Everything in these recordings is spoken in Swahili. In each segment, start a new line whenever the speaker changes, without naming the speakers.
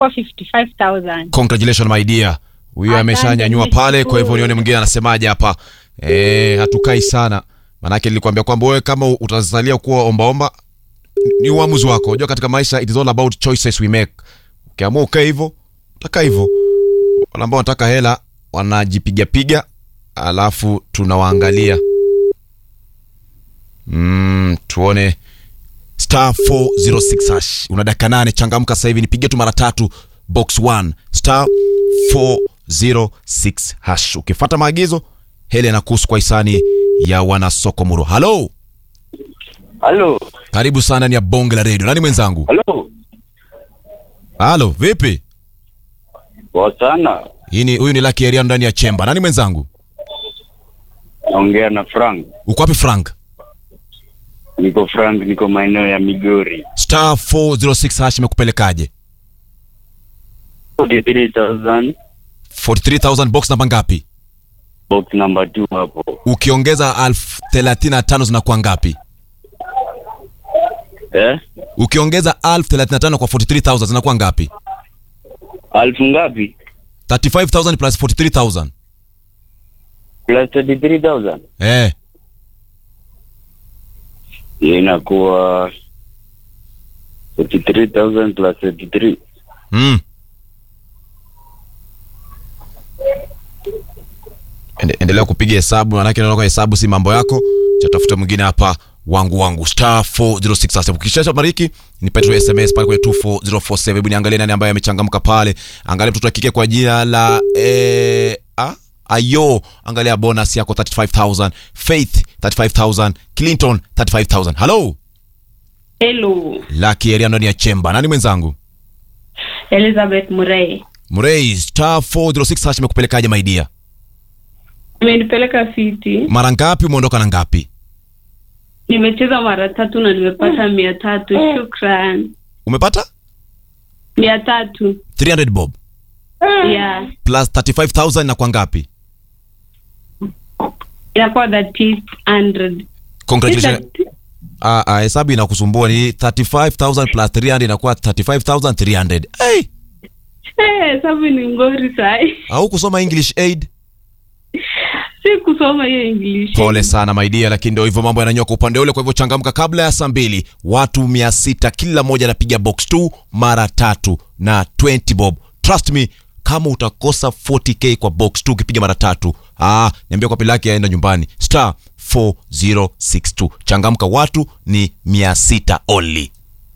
kwa 55000
congratulations my dear huyo
Asante,
ameshanyanyua pale kwa hivyo
nashukuru.
nione mwingine anasemaje hapa e, hatukai sana manake nilikwambia kwamba wewe kama utazalia kuwa ombaomba ni uamuzi wako unajua katika maisha it is all about choices we make ukiamua ukae hivyo utakaa hivyo wale ambao wanataka hela wanajipigapiga alafu tunawaangalia mm, tuone star 406 hash una dakika nane changamka sasa hivi nipigie tu mara tatu box 1 star 406 hash ukifata maagizo hele na kuhusu kwa hisani ya wanasoko muro halo
Halo,
karibu sana ni ya bonge la redio nani mwenzangu
halo,
halo vipi
poa sana.
hii ni huyu ni laki area ndani ya chemba nani mwenzangu
Naongea na Frank.
uko wapi frank
Niko Frank, niko maeneo ya Migori.
star 406 hash imekupelekaje
43,000
43000 box namba ngapi
box number 2 hapo.
ukiongeza elfu thelathini na tano zinakuwa ngapi
Eh?
ukiongeza elfu thelathini na tano kwa 43000 zinakuwa ngapi
Alfu ngapi?
35000 plus 43000
Plus 33,000.
eh
Hiyo inakuwa 43,000 plus 33.
mm. Ende, endelea kupiga hesabu manake naona kwa hesabu si mambo yako chatafuta mwingine hapa wangu wangu star 406 sasa ukishacha bariki nipe tu sms pale kwenye 24047 hebu niangalie nani ambaye amechangamka pale angalia mtoto wa kike kwa jina la eh, ah? ayo angalia bonus yako 35000 faith 35000 clinton 35000 halo
hello
laki area ndani ya chemba nani mwenzangu
elizabeth murray
mrei star 406 hash imekupelekaje maidia
imenipeleka fiti
mara ngapi umeondoka na ngapi
nimecheza mara tatu na nimepata mia tatu shukran
umepata
mia tatu
300 bob
yeah
plus 35000 na kwa ngapi
inakuwa that is 100
congratulations ah ah hesabu inakusumbua ni 35000 plus 300 inakuwa 35300 hey
Eh, sabu ni ngori sai
au kusoma english aid
si kusoma hiyo english
pole sana maidia lakini ndio hivyo mambo yananyoka upande ule kwa hivyo changamka kabla ya saa mbili watu 600 kila mmoja anapiga box 2 mara tatu na 20 bob trust me kama utakosa 40k kwa box 2 ukipiga mara tatu ah, niambia kwa pilaki aenda nyumbani star 4062 changamka watu ni 600 only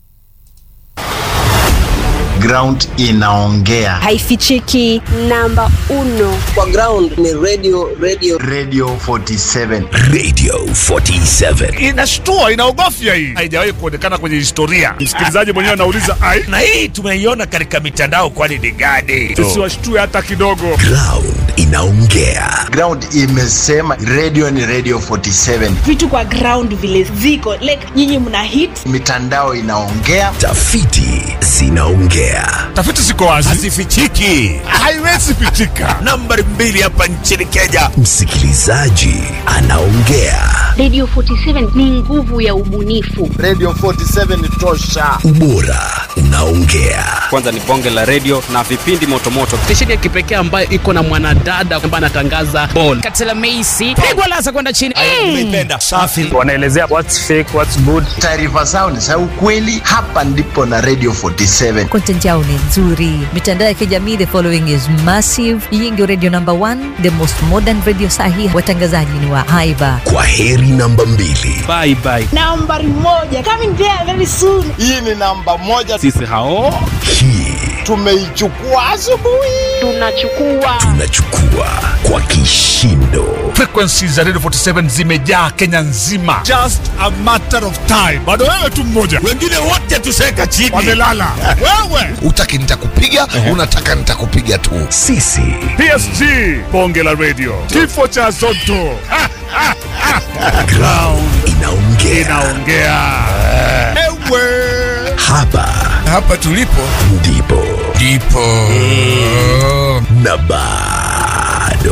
ground inaongea
haifichiki namba uno
kwa ground ni radio radio
radio 47
Radio 47.
inashtua inaogofya hii haijawahi kuonekana kwenye historia msikilizaji mwenyewe anauliza ai
Na hii tumeiona katika mitandao kwani ni gani?
sisiwashtue hata kidogo
Ground inaongea.
ground imesema radio ni radio 47
vitu kwa ground vile ziko like nyinyi mna hit
mitandao inaongea
Tafiti zinaongea.
tafiti ziko wazi
Hazifichiki.
haiwezi pitika
Nambari mbili hapa nchini Kenya. Msikilizaji anaongea.
Radio 47 ni nguvu ya ubunifu.
radio 47 tosha
Ubora unaongea.
kwanza ni bonge la redio na vipindi motomoto
stesheni ya kipekee ambayo iko na mwanadada ambaye anatangaza bol katela meisi pigwa lasa kwenda chini
Umeipenda. Safi.
wanaelezea what's fake what's good
taarifa zao ni za ukweli hapa ndipo na radio 47
content yao ni nzuri mitandao ya kijamii the following is massive hii ndio radio number one the most modern radio sahi watangazaji ni wa haiba
Kwa heri namba mbili.
bye bye
nambari moja coming there very soon
hii ni namba moja
sisi hao
Hii
tumeichukua asubuhi
Tunachukua
tunachukua kwa kishindo.
frequencies za radio 47 zimejaa kenya nzima just a matter of time bado wewe tu mmoja
Wengine wote tuseka chini.
wamelala wewe
Utaki nitakupiga, unataka nitakupiga tu. Sisi
psg bonge la radio kifo cha zoto Ha, ha, ha.
ground inaongea.
inaongea ewe
Hapa
hapa tulipo
ndipo
ndipo
na bado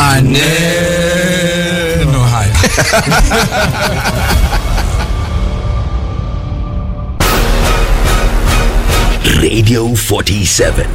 maneno haya
Radio 47.